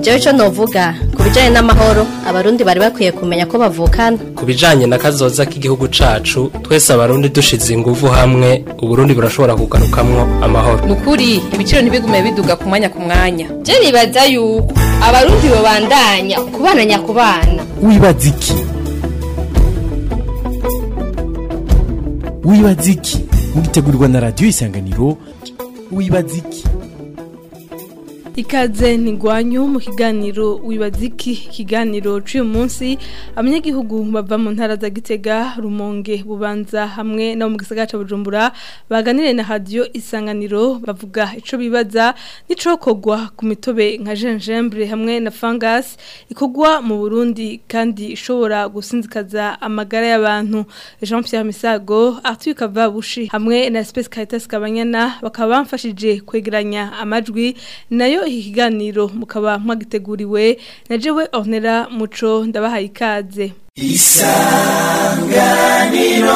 jewe ico novuga ku bijanye n'amahoro abarundi bari bakwiye kumenya ko bavukana ku bijanye na kazoza k'igihugu cacu twese abarundi dushize inguvu hamwe uburundi burashobora kugarukamwo amahoro nukuri ibiciro ntibigume biduga ku mwanya ku mwanya je nibaza yuko abarundi bobandanya kubana nyakubana wibaza iki wibaza iki mugitegurirwa na radiyo isanganiro wibaza iki ikaze ntigwanyu mu kiganiro wibaziki ikiganiro cy'uyu munsi abanyagihugu bava mu ntara za gitega rumonge bubanza hamwe no mu gisagara cya bujumbura baganire na radiyo isanganiro bavuga icyo bibaza n'icokogwa ku mitobe nka jenjembure hamwe na fangasi ikogwa mu burundi kandi ishobora gusinzikaza amagara y'abantu jean Pierre misago arthur kavabushi hamwe na espèce caritas kabanyana bakaba bamfashije kwegeranya amajwi nayo iki kiganiro mukaba mwagiteguriwe na jewe ornera muco ndabahaye ikaze isanganiro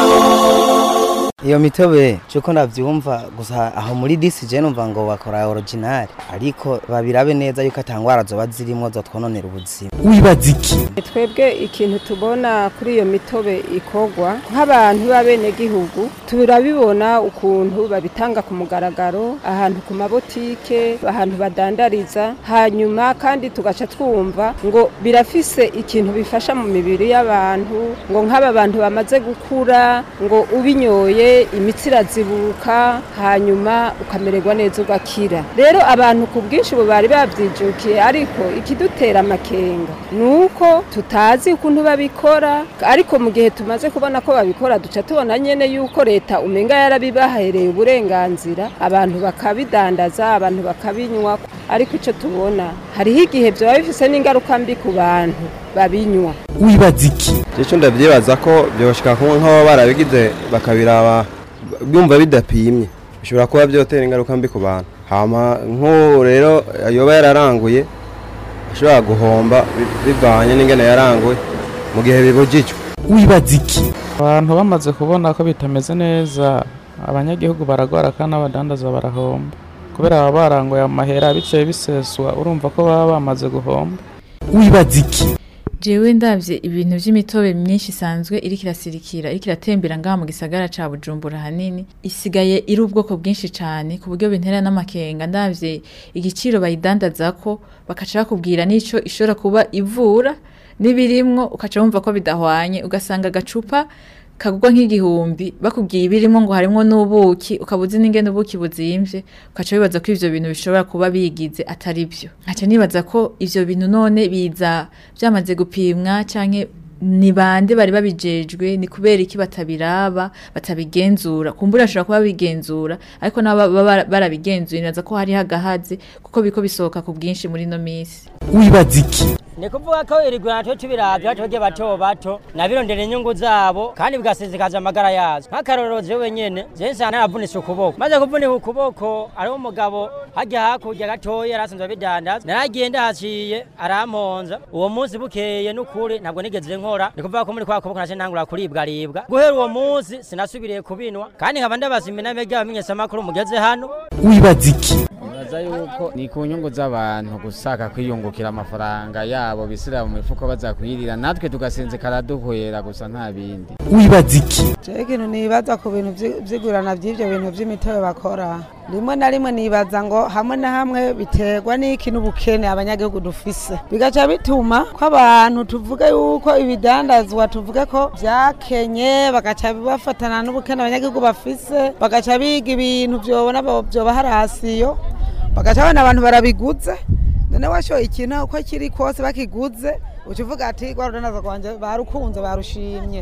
iyo mitobe cyuko navyumva gusa aho muri disi je numva ngo bakora original ariko babirabe neza yuko atangwara zoba zirimo zo twononera ubuzima wibaza iki twebwe ikintu tubona kuri iyo mitobe ikogwa nk'abantu b'abene gihugu turabibona ukuntu babitanga ku mugaragaro ahantu ku mabotike ahantu badandariza hanyuma kandi tugaca twumva ngo birafise ikintu bifasha mu mibiri y'abantu ngo nk'aba bantu bamaze gukura ngo ubinyoye imitsi irazibuka hanyuma ukamererwa neza ugakira rero abantu ku bwinshi ubu bari babyijukiye ariko ikidutera amakenga ni uko tutazi ukuntu babikora ariko mu gihe tumaze kubona ko babikora duca tubona nyine yuko leta umenga yarabibahereye uburenganzira abantu bakabidandaza abantu bakabinywa ariko icyo tubona hariho igihe byaba bifise n'ingaruka mbi ku bantu babinywa wibaza iki icyo ndabyibaza ko byoshika kuba nk'abo barabigize bakabiraba byumva bidapimye bishobora kuba byotera ingaruka mbi ku bantu hama nk'ubu rero yoba yararanguye ashobora guhomba bivanye n'ingene yaranguye mu gihe bibujijwe wibaza iki abantu bamaze kubona ko bitameze neza abanyagihugu baragwara kandi n'abadandaza barahomba kubera baba baranguye amahera biciye biseswa urumva ko baba bamaze guhomba wibaza iki jewe ndavye ibintu vy'imitobe myinshi isanzwe iriko irasirikira iriko iratembera ngaha mu gisagara ca Bujumbura hanini isigaye iri ubwoko bwinshi cane ku buryo bintera n'amakenga ndavye igiciro bayidandazako bakaca bakubwira n'ico ishobora kuba ivura n'ibirimwo ukaca wumva ko bidahwanye ugasanga agacupa kagurwa nk'igihumbi bakubwiye ibirimo ngo harimo n'ubuki ukaba uzi n'ingene ubuki buzimvye ukaca wibaza ko ivyo bintu bishobora kuba bigize atari byo nkaca nibaza ko ivyo bintu none biza byamaze gupimwa canke ni bande bari babijejwe ni kubera iki batabiraba batabigenzura kumbura ashobora kuba bigenzura ariko nabo baba barabigenzuye nibaza ko hari hagahaze kuko biko bisohoka ku bwinshi muri no misi wibaza iki ni kuvuga ko irigura natwe tubiravye twebwe bato bato nabirondera inyungu zabo kandi bigasizikaza amagara yazo nk'akarorero jewe nyene je nsanga naravunitse ukuboko maze kuvunika ukuboko ariho umugabo hajya hakurya gatoya yarasanzwe abidandaza naragiye ndahaciye aramponza uwo munsi bukeye n'ukuri ntabwo nigeze nkora ni kuvuga ko muri kwa kuboko nace ntangura kuribwaribwa guhera uwo munsi sinasubiriye kubinwa kandi nkaba ndabaza iminame ry'abamenyeshamakuru mugeze hano wibaza iki nibaza yuko ni ku nyungu z'abantu gusaka kwiyungukira amafaranga yabo bisira mu mifuko bazakwirira natwe tugasinzikara duhwera gusa nta bindi wibaza iki jewe ikintu nibaza ku bintu vy'igurana vy'ivyo bintu vy'imitobe bakora rimwe na rimwe nibaza ngo hamwe na hamwe biterwa n'iki n'ubukene abanyagihugu dufise bigaca bituma ko abantu tuvuge yuko ibidandazwa tuvuge ko vyakenye bagaca bafatana n'ubukene abanyagihugu bafise bagaca biga ibintu vyobona vyobaha rasiyo bagaca abana abantu barabiguze none washoye ikintu uko kiri kose bakiguze uca uvuga ati rwa rudandaza rwanje barukunze barushimye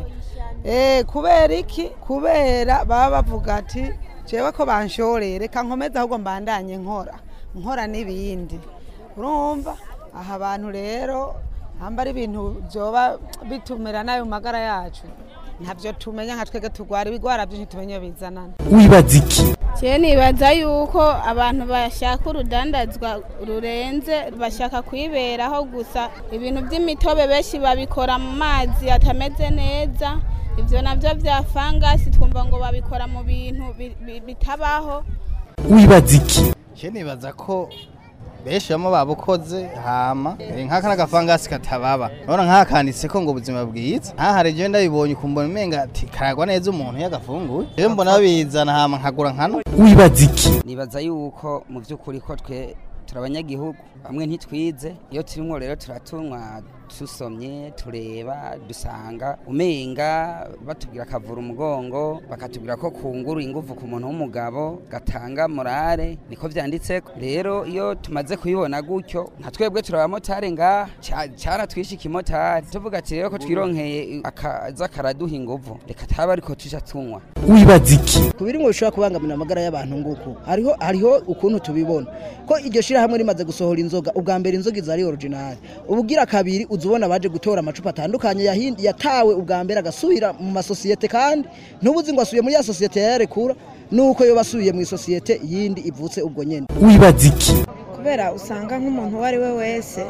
eh kubera iki kubera baba bavuga ati jewe ko banshoreye reka nkomeze ahubwo mbandanye nkora nkora n'ibindi urumva aha abantu rero hamba ari ibintu byoba bitumira nayo magara yacu ntabyo tumenya nka twege turwara ibigwara byinshi tumenye bizanana wibaza iki je nibaza yuko abantu bashaka urudandazwa rurenze bashaka kwiberaho gusa ibintu by'imitobe benshi babikora mu mazi atameze neza ibyo nabyo bya fangasi twumva ngo babikora mu bintu bitabaho wibaza iki je nibaza ko benshi bamo babukoze hama eh, nk'aka n'agafangasi katababa urabona nk'aka kanditseko ngo ubuzima bwiza nk'ahari jewe ndabibonye ukumbona umenga ati karagwa neza umuntu yagafunguye jewe mbona babizana hama nkagura nkano wibaza iki nibaza yuko mu by'ukuri ko twe turi abanyagihugu bamwe ntitwize iyo turimo rero turatunywa dusomye tureba dusanga umenga batubwira akavura umugongo bakatubwira ko kungura ingufu ku muntu w'umugabo gatanga morale niko vyanditseko rero iyo tumaze kubibona gutyo nka twebwe turi abamotari ngaha ca- caratwishe ikimotari tuvuga ati rero ko twironkeye akaza karaduha inguvu reka taba ariko tuja tunywa wibaza iki ku birimwo bishobora kubangamira amagara y'abantu nguko hariho hariho ukuntu tubibona ko iryo shirahamwe rimaze gusohora inzoga ubwa mbere inzoga iza ari original ubugira kabiri uza ubona baje gutora amacupa atandukanye yahindi- yatawe ubwa mbere agasubira mu masosiyete kandi ntubuzi ngo asubiye muri ya sosiyete yayarekura nuko yo basubiye mu isosiyete yindi ivutse ubwo nyene wibaza iki kubera usanga nk'umuntu uwo ari we wese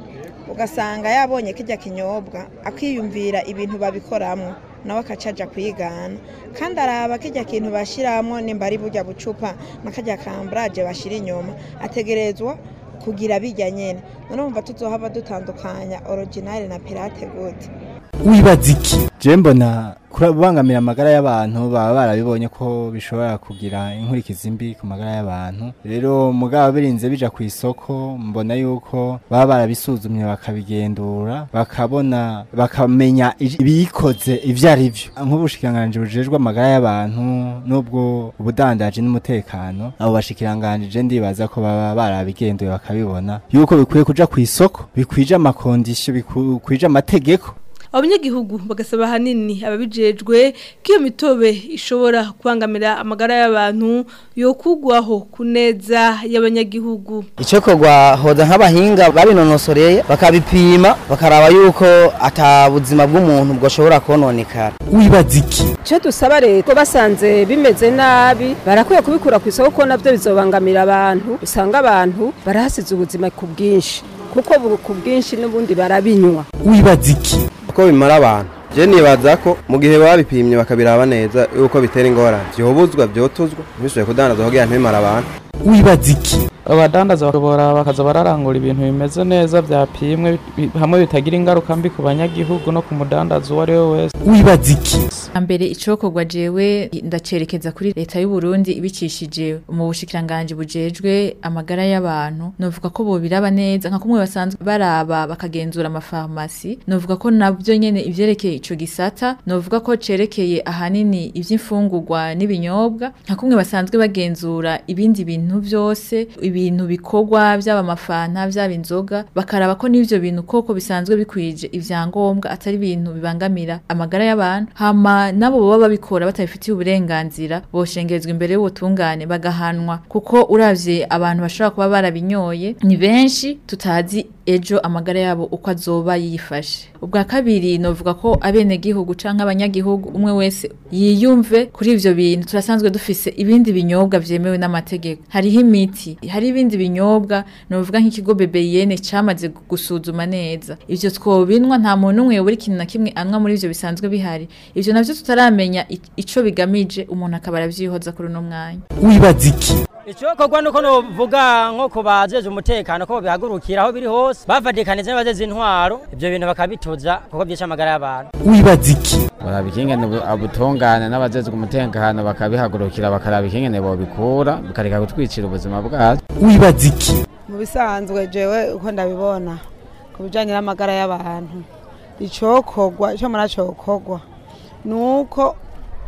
ugasanga yabonye kijya kinyobwa akiyumvira ibintu babikoramo nawe akacaja kwigana kandi araba kijya kintu bashyiramo nimba ari burya bucupa n'akajya kamburaje bashyira inyuma ategerezwa kugira bijya nyene none wumva tuzohava dutandukanya original na pirate good wibaza iki je mbona kubangamira amagara y'abantu baba barabibonye ko bishobora kugira inkurikizi mbi ku magara y'abantu rero mugabo birinze bija ku isoko mbona yuko baba barabisuzumye bakabigendura bakabona bakamenya ibiyikoze ivyo ari vyo nk'ubushikiranganji bujejwe amagara y'abantu n'ubwo ubudandaji n'umutekano abo bashikiranganji je ndibaza ko baba barabigenduye bakabibona yuko bikwiye kuja ku isoko bikwije amakondisyo bikwije amategeko abanyagihugu bagasaba hanini ababijejwe ko iyo mitobe ishobora kubangamira amagara y'abantu yo kugwaho ku neza y'abanyagihugu icyo kogwa hoza nk'abahinga babinonosoreye bakabipima bakaraba yuko ata buzima bw'umuntu bwashobora kononekara wibaza iki icyo dusaba leta ko basanze bimeze nabi barakwiye kubikura ku isoko ko nabyo bizobangamira abantu usanga abantu barahasize ubuzima ku bwinshi kuko bu- ku bwinshi n'ubundi barabinywa wibaza iki ko bimara abantu je nibaza ko mu gihe babipimye bakabiraba neza yuko bitera ingorane vyobuzwa vyotuzwa ntibishoboye kudandaza kugira ntibimara abantu wibaza iki abadandaza bakabora bakaza bararangura ibintu bimeze neza byapimwe bi- hamwe bitagira ingaruka mbi ku banyagihugu no ku mudandaza uwo ari we wese wibaza iki mbere icokorwa jewe ndacerekeza kuri leta y'u Burundi ibicishije mu bushikiranganje bujejwe amagara y'abantu novuga ko bobiraba neza nka kumwe basanzwe baraba bakagenzura amafarmasi novuga ko nabyo nyene ivyerekeye ico gisata novuga ko cerekeye ahanini ivy'imfungurwa n'ibinyobwa nka kumwe basanzwe bagenzura ibindi bintu byose ibintu bikorwa byaba amafanta byaba inzoga bakaraba ko n'ivyo bintu koko bisanzwe bikwije ivyangombwa atari ibintu bibangamira amagara y'abantu hama nabo baba babikora batabifitiye uburenganzira boshengezwa imbere y'ubutungane bagahanwa kuko uravye abantu bashobora kuba barabinyoye ni benshi tutazi ejo amagara yabo uko azoba yifashe ubwa kabiri novuga ko abenegihugu canke abanyagihugu umwe wese yiyumve kuri ivyo bintu turasanzwe dufise ibindi binyobwa vyemewe n'amategeko hariho imiti hari ibindi binyobwa novuga nk'ikigo bebeyene camaze gu- gusuzuma neza ivyo twobinwa nta muntu umwe yobura ikintu na kimwe anwa muri ivyo bisanzwe bihari ivyo navyo tutaramenya i- ico bigamije umuntu akaba aravyihoza kuri uno mwanya wibaza iki icokorwa nuko novuga nko ku bajeje umutekano ko bihagurukira aho biri hose bavadikanije n'abajeze intwaro ivyo bintu bakabituza kuko vyica amagara y'abantu wibaza iki baraba ikingene bu- ubutungane n'abajejwe umutekano bakabihagurukira bakaraba ikingene bobikura bikareka gutwicira ubuzima bwacu wibaza iki mu bisanzwe jewe uko ndabibona ku bijyanye n'amagara y'abantu icokorwa icyo muracokorwa ni uko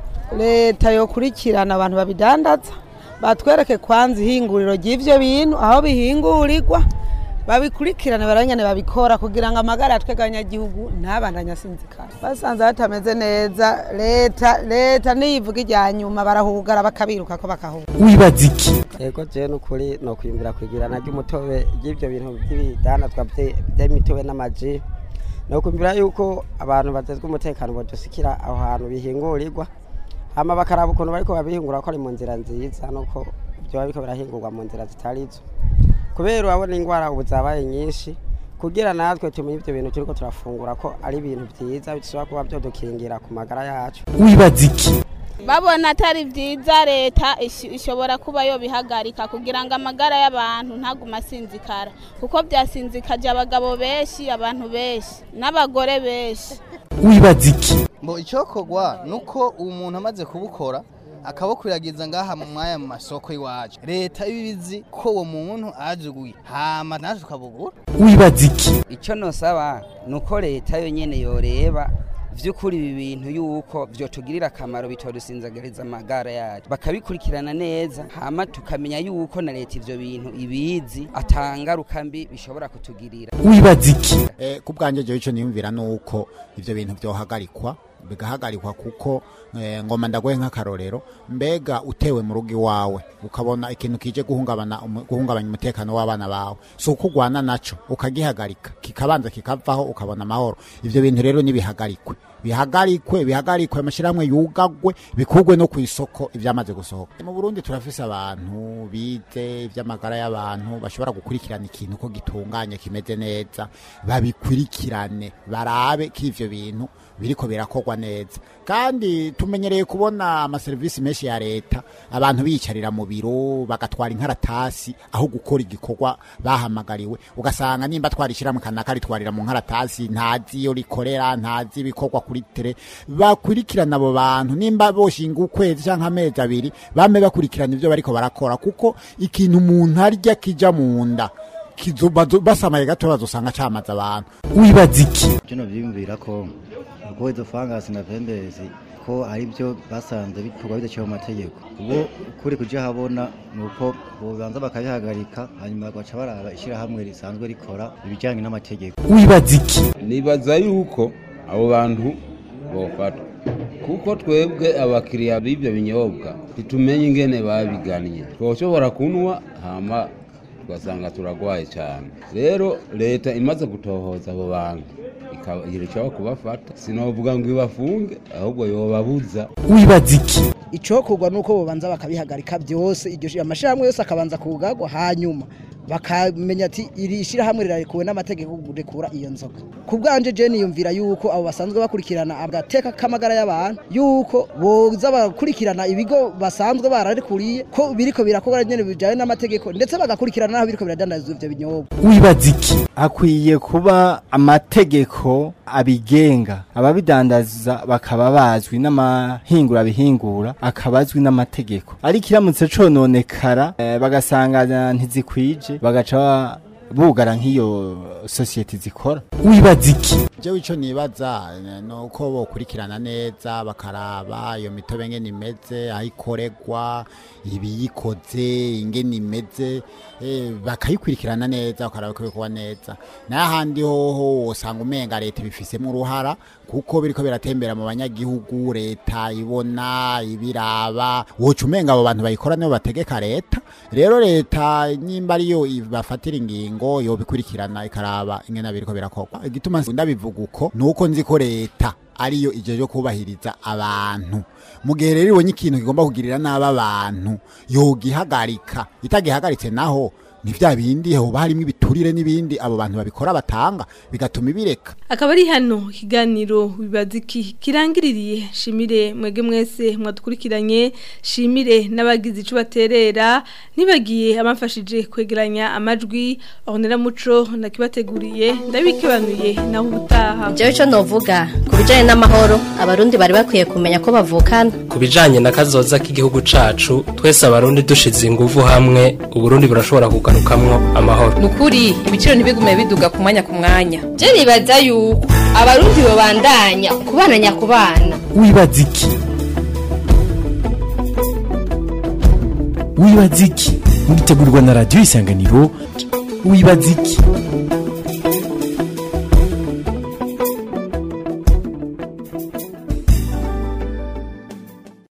leta yokurikirana abantu babidandaza batwereke kwanza ihinguriro ry'ibyo bintu aho bihingurirwa babikurikirane baranyane babikora kugira ngo amagara ya twebwe abanyagihugu ntabandanye asinzikara basanze batameze neza leta leta niyivuga ijya nyuma barahugara bakabiruka ko bakahugara wibaza iki yego je nukuri no kwimbira kwigirana ry'umutobe ry'ivyo bintu by'ibidandazwa vye- vy'imitobe n'amaji no kwimbira yuko abantu batezwe umutekano bodusikira aho hantu bihingurirwa hama bakaraba ukuntu bariko babihingura ko ari mu nzira nziza nuko vyoba biriko birahingurwa mu nzira zitarizo kubera urabona ingwara ubu zabaye nyinshi kugira natwe tumenye ivyo bintu turiko turafungura ko ari ibintu vyiza bishobora kuba vyodukingira ku magara yacu wibaza iki babona atari byiza leta ish- ishobora kuba yo bihagarika kugira ngo amagara y'abantu ntagume asinzikara kuko byasinzikaje abagabo benshi abantu benshi n'abagore benshi wibaza iki ngo icyokorwa ni uko umuntu amaze kubukora akabukwiragiza ngaha mu mwanya mu masoko y'iwacu leta ibizi ko uwo muntu ajuguye hama naje tukabugura wibaza iki icyo nosaba ni uko leta yonyine yoreba by'ukuri ibi bintu yuko byotugirira akamaro bitodusinzagariza amagara yacu bakabikurikirana neza hama tukamenya yuko na leta ivyo bintu ibizi atangaruka mbi bishobora kutugirira wibaza iki Eh, ku bwanjye jewe ico niyumvira nuko ivyo bintu vyohagarikwa bigahagarikwa kuko eh, ngoma ndagoye nk'akarorero mbega utewe mu rugo iwawe ukabona ikintu kije guhungabana umu- guhungabanya umutekano w'abana bawe si uko ugwana naco ukagihagarika kikabanza kikavaho ukabona amahoro ivyo bintu rero nibihagarikwe bihagarikwe bihagarikwe amashyirahamwe yugagwe bikugwe no ku isoko ivyamaze gusohoka mu burundi turafise abantu bize ivy'amagara y'abantu bashobora gukurikirana ikintu ko gitunganye kimeze neza babikurikirane barabe ko ivyo bintu biriko birakorwa neza kandi tumenyereye kubona amaserivisi menshi ya leta abantu biyicarira mu biro bagatwara inkaratasi aho gukora igikorwa bahamagariwe ugasanga nimba twarishyiramo kanaka ritwarira mu nkaratasi ntazi iyo rikorera ntazi ibikorwa kuri tere bakurikirana abo bantu nimba boshinga ukwezi cyangwa amezi abiri bame bakurikirana ibyo bariko barakora kuko ikintu umuntu arya kija mu nda kizo- bazo- basamaye gato bazosanga camaze abantu wibaza iki Bino byiyumvira ko ubwo izo fangasi na vendezi ko ari byo basanze bikorwa bidaciye mu mategeko ubu kuri kuja habona ni uko bobanza bakabihagarika hanyuma bagaca baraba ishyirahamwe risanzwe rikora ibijyanye n'amategeko wibaza iki nibaza yuko abo bantu bofatwa kuko twebwe abakiriya b'ibyo binyobwa ntitumenye ingene babigannye twoshobora kunywa hama tugasanga turagwaye cyane rero leta imaze gutohoza abo bantu ikirushaho kubafata sinovuga ngo ibafunge ahubwo yobabuza wibaza iki icokorwa nuko bobanza bakabihagarika byose iryo shi- amashirahamwe yose akabanza kugagwa hanyuma bakamenya ati iri shirahamwe rirarekuwe n'amategeko gurekura iyo nzoga ku bwanje je niyumvira yuko abo basanzwe bakurikirana agateka k'amagara y'abantu yuko boza barakurikirana ibigo basanzwe bararekuriye ko biriko birakorwa nyene bijanye n'amategeko ndetse bagakurikirana n'aho biriko biradandazwa ivyo binyobwa wibaza iki akwiye kuba amategeko abigenga ababidandaza bakaba bazwi n'amahingura bihingura akaba azwi n'amategeko ariko iramutse cononekara eh, bagasanga ntizikwije bagaca ba- bugara nk'iyo sosiyete zikora wibaza iki jewe ico nibaza eh, nuko bokurikirana neza bakaraba iyo mitobe ngene imeze aho ikoregwa ibiyikoze ingene imeze eh, bakayikurikirana neza bakaraba ko bikorwa neza n'ahandi hoho wosanga umenga leta ibifisemo uruhara kuko biriko biratembera mu banyagihugu leta ibona ibiraba woca umenga abo bantu bayikora nibo bategeka leta rero leta nimba ariyo ibafatira ingingo yobikurikirana ikaraba ingene biriko birakorwa igituma ndabivuga uko nuko nzi ko leta ariyo ije yo kubahiriza abantu mu gihe rero ibonye ikintu kigomba kugirira nabi abantu yogihagarika itagihagaritse naho ni vya bindi hoba harimo ibiturire n'ibindi abo bantu babikora batanga bigatuma ibireka akaba ari hano ikiganiro bibaza iki kirangiririye shimire mwege mwese mwadukurikiranye shimire n'abagize ico baterera nibagiye abamfashije kwegeranya amajwi ahonera muco nakibateguriye ndabikebanuye naho ubutaha Jewe ico novuga ku bijanye n'amahoro abarundi bari bakwiye kumenya ko bavukana ku bijanye na kazoza k'igihugu cacu twese abarundi dushize inguvu hamwe uburundi burashobora kugarukamwo amahoro nukuri ibiciro ntibigume biduga ku mwanya ku mwanya je nibaza yuko abarundi babandanya kubana nyakubana wibaza iki wibaza iki mugitegurirwa na radiyo isanganiro wibaza iki